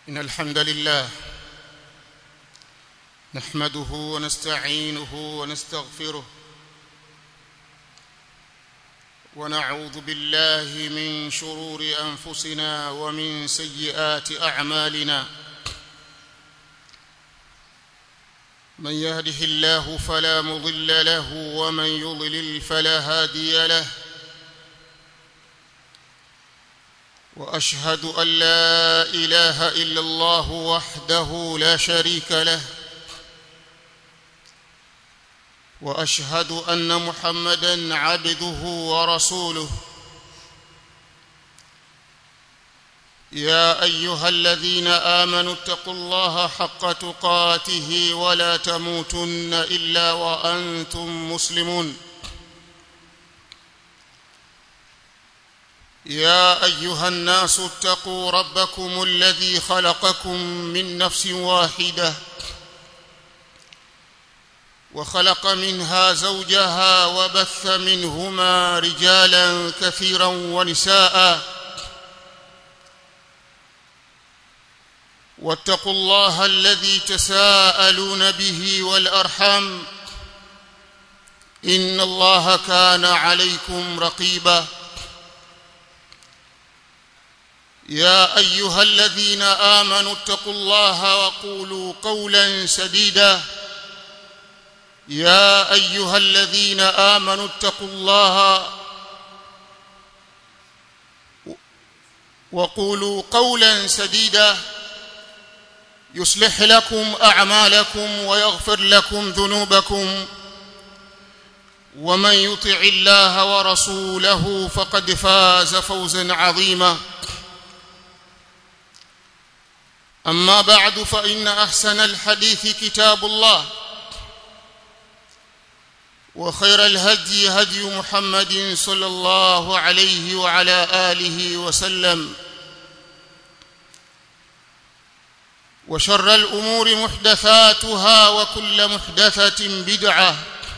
إن الحمد لله نحمده ونستعينه ونستغفره ونعوذ بالله من شرور أنفسنا ومن سيئات أعمالنا من يهده الله فلا مضل له ومن يضلل فلا هادي له واشهد ان لا اله الا الله وحده لا شريك له واشهد ان محمدا عبده ورسوله يا ايها الذين امنوا اتقوا الله حق تقاته ولا تموتن الا وانتم مسلمون يا ايها الناس اتقوا ربكم الذي خلقكم من نفس واحده وخلق منها زوجها وبث منهما رجالا كثيرا ونساء واتقوا الله الذي تساءلون به والارحام ان الله كان عليكم رقيبا يا ايها الذين امنوا اتقوا الله وقولوا قولا سديدا يا ايها الذين امنوا اتقوا الله وقولوا قولا سديدا يصلح لكم اعمالكم ويغفر لكم ذنوبكم ومن يطع الله ورسوله فقد فاز فوزا عظيما اما بعد فان احسن الحديث كتاب الله وخير الهدي هدي محمد صلى الله عليه وعلى اله وسلم وشر الامور محدثاتها وكل محدثه بدعه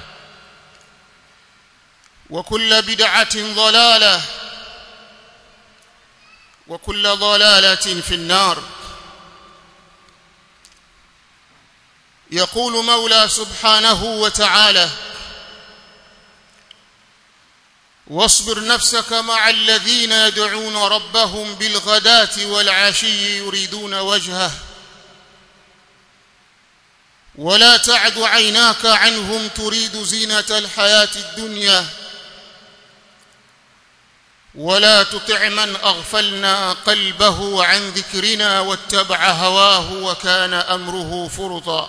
وكل بدعه ضلاله وكل ضلاله في النار يقول مولى سبحانه وتعالى واصبر نفسك مع الذين يدعون ربهم بالغداه والعشي يريدون وجهه ولا تعد عيناك عنهم تريد زينه الحياه الدنيا ولا تطع من اغفلنا قلبه عن ذكرنا واتبع هواه وكان امره فرطا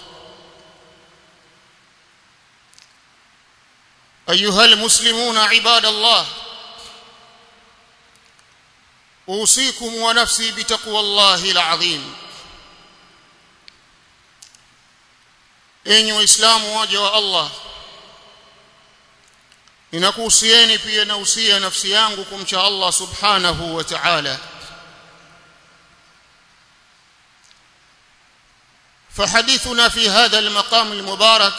ايها المسلمون عباد الله اوصيكم ونفسي بتقوى الله العظيم enyi waislamu waja wa Allah ninakuhusieni pia nausia nafsi yangu kumcha Allah subhanahu wa ta'ala فحديثنا في هذا المقام المبارك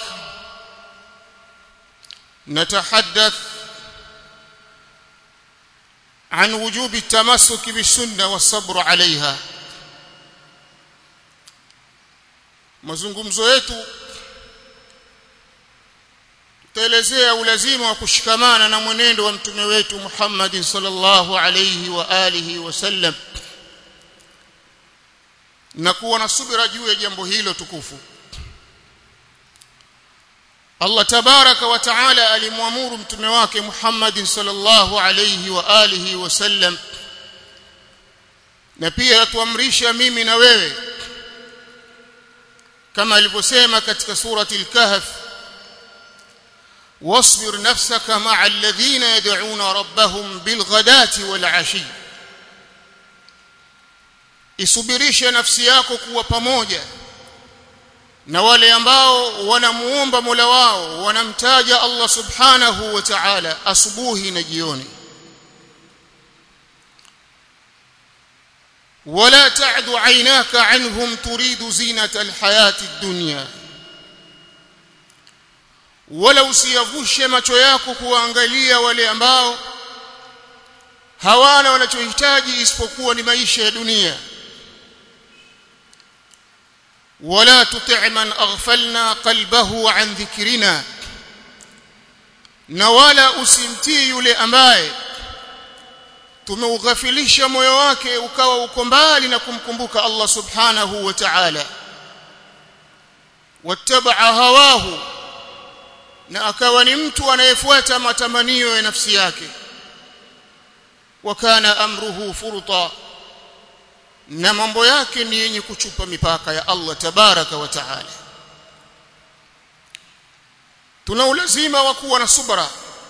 نتحدث عن وجوب التمسك بالسنه والصبر عليها mazungumzo yetu tutaelezea ulazima wa kushikamana na mwenendo wa mtume wetu Muhammad sallallahu alayhi wa alihi wasallam na kuwa na subira juu ya jambo hilo tukufu Allah tabaraka wa taala alimwamuru mtume wake Muhammad sallallahu alayhi wa alihi wasallam na pia atuamrisha mimi na wewe kama alivyosema katika surati al-kahf واصبر نفسك مع الذين يدعون ربهم بالغداة والعشي isubirishe nafsi yako kuwa pamoja na wale ambao wanamuomba Mola wao wanamtaja Allah Subhanahu wa Ta'ala asubuhi na jioni ولا تعد عيناك عنهم تريد زينة الحياة الدنيا wala usiyavushe macho yako kuangalia wale ambao hawana wanachohitaji isipokuwa ni maisha ya dunia ولا تطع من اغفلنا قلبه عن ذكرنا na wala usimtii yule ambaye tumeughafilisha moyo wake ukawa uko mbali na kumkumbuka Allah subhanahu wa ta'ala wattabaa hawahu na akawa ni mtu anayefuata matamanio ya nafsi yake wakana amruhu furta na mambo yake ni yenye kuchupa mipaka ya Allah tabaraka wa taala tuna ulazima wa kuwa na subra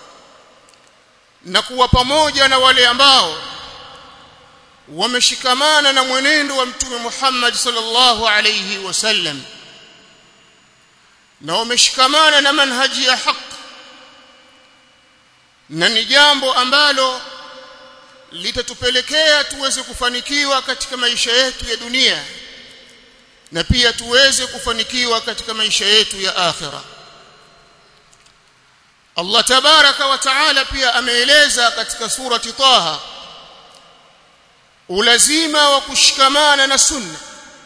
na kuwa pamoja na wale ambao wameshikamana na mwenendo wa mtume Muhammad sallallahu alayhi wasallam na wameshikamana na manhaji ya haki na ni jambo ambalo litatupelekea tuweze kufanikiwa katika maisha yetu ya dunia na pia tuweze kufanikiwa katika maisha yetu ya akhira Allah tabaraka wa taala pia ameeleza katika surati Taha ulazima wa kushikamana na sunna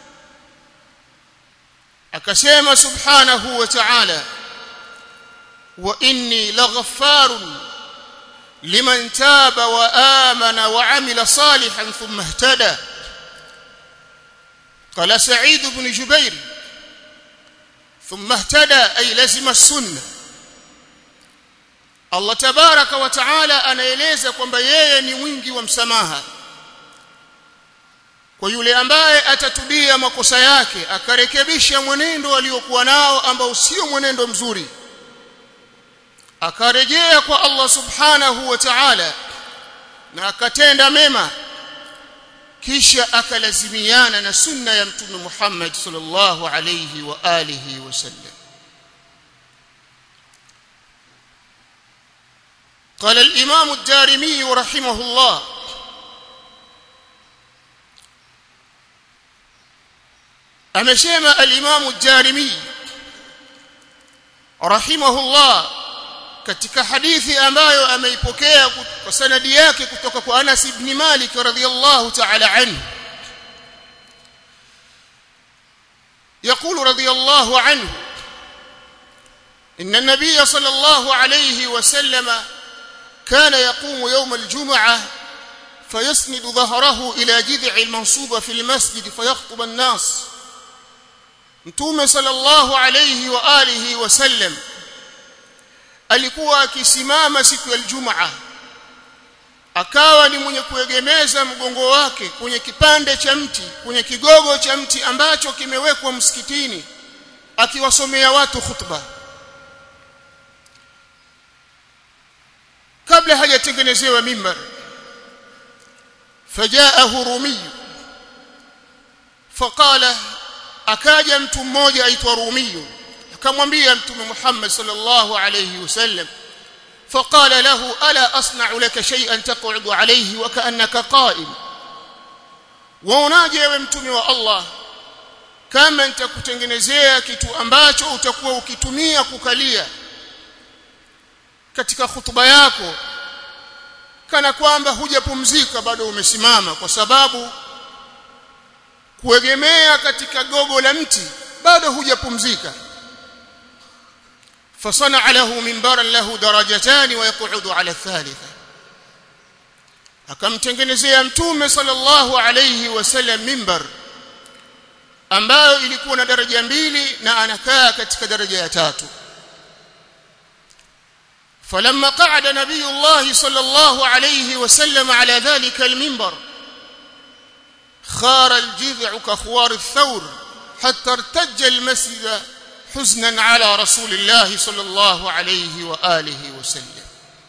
akasema subhanahu wa ta'ala wa inni laghaffarun liman taba wa amana wa amila salihan thumma ihtada قال سعيد بن جبير ثم اهتدى أي لزم السنة Allah tabaraka wa taala anaeleza kwamba yeye ni mwingi wa msamaha kwa yule ambaye atatubia makosa yake akarekebisha mwenendo aliokuwa nao ambao sio mwenendo mzuri akarejea kwa Allah subhanahu wa ta'ala na akatenda mema kisha akalazimiana na sunna ya mtume Muhammad sallallahu alayhi wa alihi wasallam قال الإمام الدارمي رحمه الله amesema al-Imam ad-Darimi rahimahullah katika hadithi ambayo ameipokea kwa sanadi yake kutoka kwa Anas ibn Malik radhiyallahu ta'ala anhu يقول رضي الله عنه إن النبي صلى الله عليه وسلم كان يقوم يوم الجمعة فيسند ظهره إلى جذع المنصوبة في المسجد فيخطب الناس mtume sallallahu alayhi wa alihi wasallam alikuwa akisimama siku ya Ijumaa akawa ni mwenye kuegemeza mgongo wake kwenye kipande cha mti kwenye kigogo cha mti ambacho kimewekwa msikitini akiwasomea watu khutba kabla hajatengenezewa mimbar fajaahu rumi faqala akaja mtu mmoja aitwa Rumiyu akamwambia mtume Muhammad sallallahu alayhi wasallam فقال له الا اصنع لك شيئا تقعد عليه وكانك قائم waonaje wewe mtume wa Allah kama nitakutengenezea kitu ambacho utakuwa ukitumia kukalia katika hutuba yako kana kwamba hujapumzika bado umesimama kwa sababu kuegemea katika gogo la mti bado hujapumzika فصنع له منبرا له درجتان ويقعد على الثالثه akamtengenezea mtume sallallahu alayhi wasallam mimbar ambayo ilikuwa na daraja mbili na anakaa katika daraja ya tatu فلما قعد نبي الله صلى الله عليه وسلم على ذلك المنبر خار الجذع كخوار الثور حتى ارتج المسجد حزنا على رسول الله صلى الله عليه واله وسلم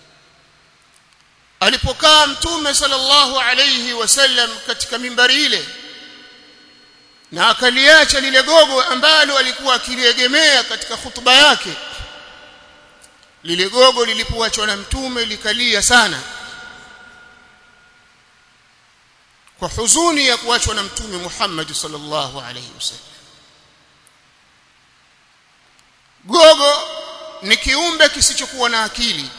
alipokaa mtume sallallahu alayhi wasallam katika mimbari ile na akaliacha lile gogo ambalo alikuwa akiliegemea katika hutuba yake lile gogo lilipoachwa na mtume likalia sana kwa huzuni ya kuachwa na mtume Muhammad sallallahu alayhi wasallam gogo ni kiumbe kisichokuwa na akili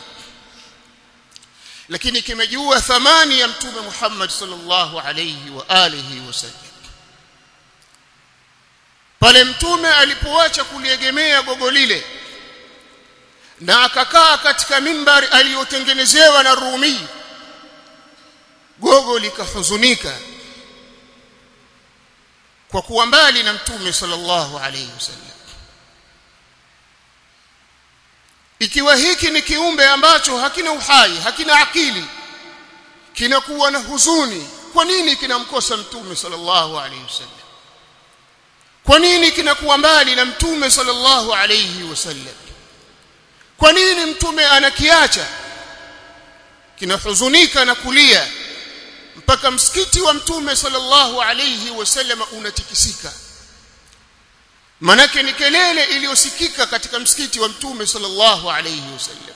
lakini kimejua thamani ya mtume Muhammad sallallahu alayhi wa alihi wasallam pale mtume alipoacha kuliegemea gogo lile na akakaa katika mimbari aliyotengenezewa na Rumi gogo likahuzunika kwa kuwa mbali na mtume sallallahu alayhi wasallam ikiwa hiki ni kiumbe ambacho hakina uhai hakina akili kinakuwa na huzuni kwa nini kinamkosa mtume sallallahu alayhi wasallam kwa nini kinakuwa mbali na mtume sallallahu alayhi wasallam kwa nini mtume anakiacha kinahuzunika na kulia mpaka msikiti wa mtume sallallahu alayhi wasallam unatikisika manake ni kelele iliyosikika katika msikiti wa mtume sallallahu alayhi wasallam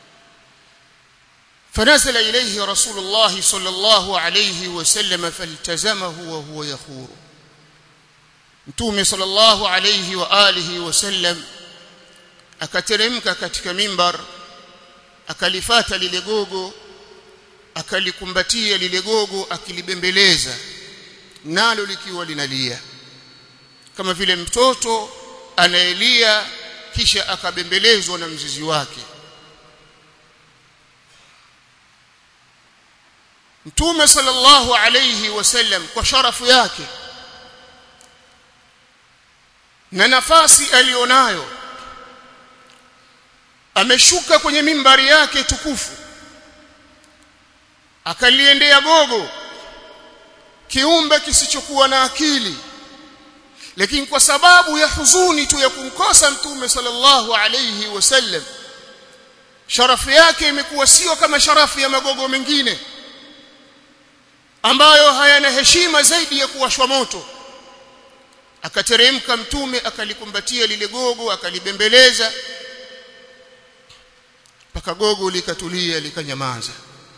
فنزل إليه رسول الله صلى الله عليه وسلم فالتزمه وهو يخور mtume sallallahu alayhi wa alihi wasallam akateremka katika mimbar akalifata lile gogo akalikumbatia lile gogo akilibembeleza nalo likiwa linalia kama vile mtoto anaelia kisha akabembelezwa na mzizi wake Mtume sallallahu alayhi wasallam kwa sharafu yake na nafasi alionayo ameshuka kwenye mimbari yake tukufu akaliendea gogo kiumbe kisichokuwa na akili lakini kwa sababu ya huzuni tu ya kumkosa mtume sallallahu alayhi wasallam sharafu yake imekuwa sio kama sharafu ya magogo mengine ambayo hayana heshima zaidi ya kuwashwa moto akateremka mtume akalikumbatia lile gogo akalibembeleza mpaka gogo likatulia likanyamaza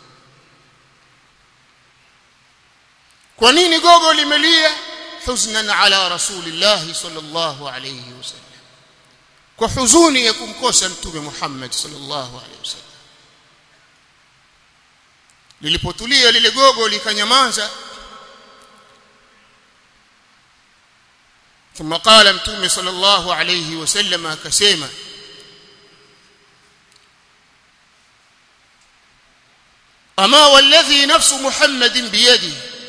kwa nini gogo limelia huznan ala rasulillah sallallahu alayhi wasallam kwa huzuni ya kumkosa mtume Muhammad sallallahu alayhi wasallam lilipotulia lile gogo likanyamaza ثم قال متوم صلى الله عليه وسلم akasema ama walladhi nafsu muhammadin biyadi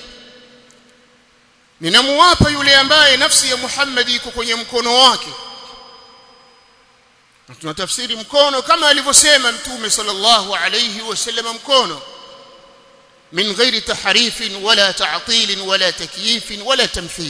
ninamuwapa yule ambaye nafsi ya Muhammad iko kwenye mkono wake tunatafsiri mkono kama alivyosema mtume sallallahu alayhi wasallam mkono min ghairi tahrif wala ta'til wala takyif wala tamthil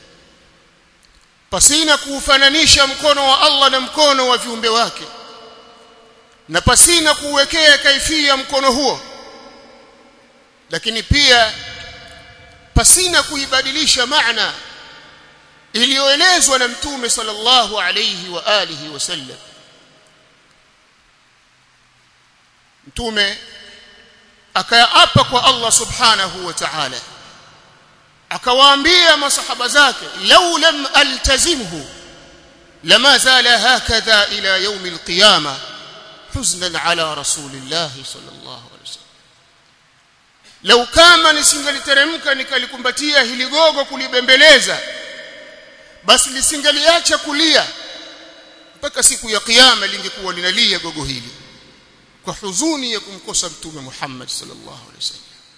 pasina kuufananisha mkono wa Allah na mkono wa viumbe wake na pasina kuwekea kaifia mkono huo lakini pia pasina kuibadilisha maana iliyoelezwa na mtume sallallahu alayhi wa alihi wasallam mtume akaapa kwa Allah subhanahu wa ta'ala akawaambia masahaba zake law lam altazimhu lama zala hakadha ila yawm alqiyama huznan ala rasulillah sallallahu alaihi wasallam lau kama nisingaliteremka nikalikumbatia hili gogo kulibembeleza basi lisingaliacha kulia mpaka siku ya kiyama lingekuwa linalia gogo hili kwa huzuni ya kumkosa mtume Muhammad sallallahu alaihi wasallam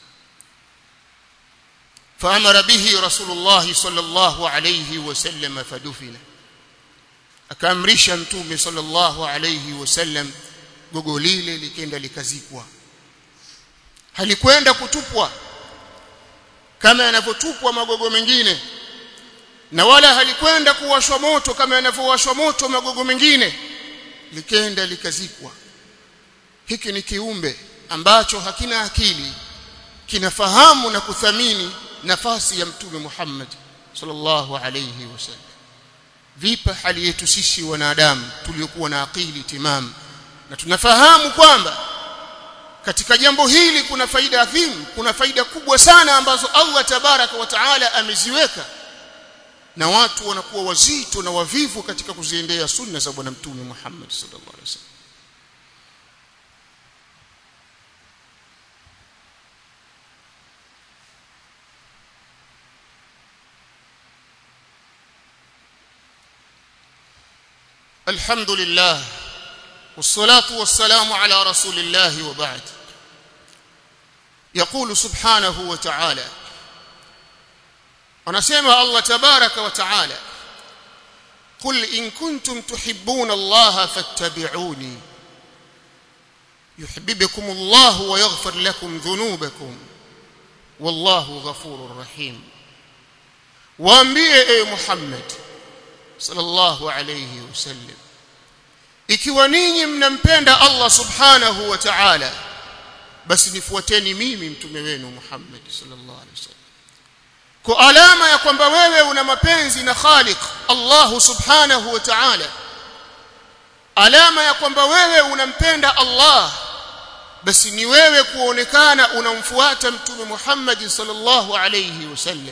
فامر به رسول الله صلى الله عليه وسلم فدفن akaamrisha mtume sallallahu alayhi wasallam gogo lile likenda likazikwa halikwenda kutupwa kama yanavyotupwa magogo mengine na wala halikwenda kuwashwa moto kama yanavyowashwa moto magogo mengine likenda likazikwa hiki ni kiumbe ambacho hakina akili kinafahamu na kuthamini nafasi ya mtume Muhammad sallallahu alayhi wasallam vipa hali yetu sisi wanadamu tuliokuwa na akili timamu na tunafahamu kwamba katika jambo hili kuna faida adhimu kuna faida kubwa sana ambazo Allah tabaraka wa taala ameziweka na watu wanakuwa wazito na wavivu katika kuziendea sunna za bwana mtume Muhammad sallallahu alaihi wasallam الحمد لله والصلاة والسلام على رسول الله وبعد يقول سبحانه وتعالى ونسمع الله تبارك وتعالى قل إن كنتم تحبون الله فاتبعوني يحببكم الله ويغفر لكم ذنوبكم والله غفور رحيم waambie e Muhammad sallallahu alayhi wasallam ikiwa ninyi mnampenda Allah subhanahu wa ta'ala basi nifuateni mimi mtume wenu Muhammad sallallahu alayhi wasallam kwa alama ya kwamba wewe una mapenzi na Khaliq Allah subhanahu wa ta'ala alama ya kwamba wewe unampenda Allah basi ni wewe kuonekana unamfuata mtume Muhammad sallallahu alayhi wasallam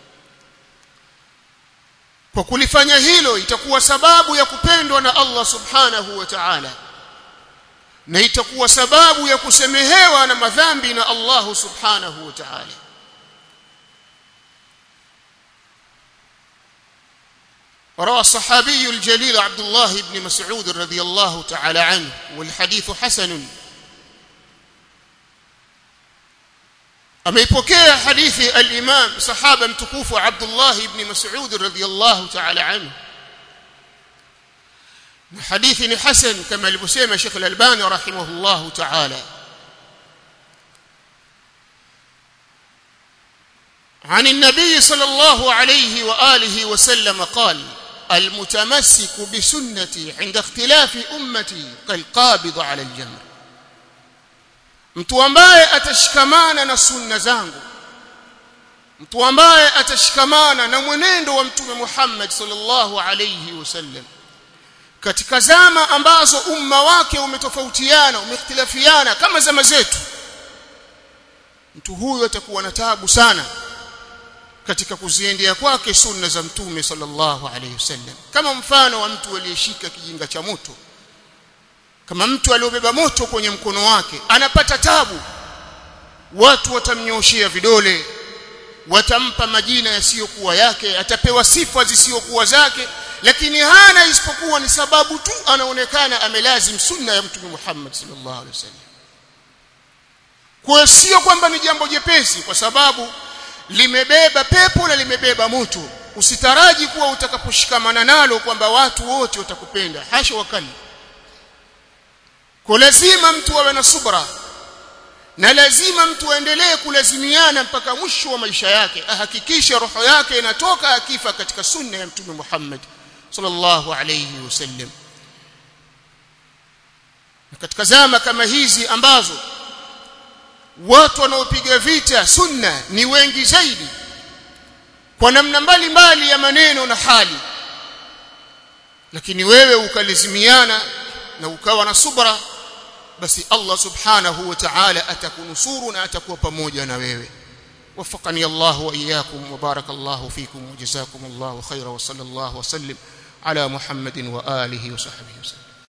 kwa kulifanya hilo itakuwa sababu ya kupendwa na Allah subhanahu wa ta'ala na itakuwa sababu ya kusemehewa na madhambi na Allah subhanahu wa ta'ala وروى الصحابي الجليل عبد الله بن مسعود رضي الله تعالى عنه والحديث حسن ameipokea hadithi al-Imam sahaba mtukufu Abdullah ibn Mas'ud radhiyallahu ta'ala anhu na hadithi ni hasan kama alivyosema Sheikh al-Albani rahimahullah ta'ala عن النبي صلى الله عليه واله وسلم قال المتمسك بسنتي عند اختلاف امتي كالقابض على الجمر mtu ambaye atashikamana na sunna zangu mtu ambaye atashikamana na mwenendo wa mtume Muhammad sallallahu alayhi wasallam katika zama ambazo umma wake umetofautiana umeikhtilafiana kama zama zetu mtu huyo atakuwa na taabu sana katika kuziendea kwake sunna za mtume sallallahu alayhi wasallam kama mfano wa mtu aliyeshika kijinga cha moto kama mtu aliyobeba moto kwenye mkono wake anapata tabu watu watamnyoshia vidole watampa majina yasiyokuwa yake atapewa sifa zisizokuwa zake lakini hana isipokuwa ni sababu tu anaonekana amelazim sunna ya mtume Muhammad sallallahu alaihi wasallam kwa sio kwamba ni jambo jepesi kwa sababu limebeba pepo na limebeba moto usitaraji kuwa utakaposhikamana nalo kwamba watu wote watakupenda hasha wakali kwa lazima mtu awe na subra na lazima mtu aendelee kulazimiana mpaka mwisho wa maisha yake ahakikishe roho yake inatoka akifa katika sunna ya mtume Muhammad sallallahu alayhi wasallam na katika zama kama hizi ambazo watu wanaopiga vita sunna ni wengi zaidi kwa namna mbalimbali ya maneno na hali lakini wewe ukalazimiana na ukawa na subra basi Allah subhanahu wa ta'ala atakunusuru na atakuwa pamoja na wewe وفقني الله واياكم وبارك الله فيكم وجزاكم الله خيرا وصلى الله وسلم على محمد واله وصحبه وسلم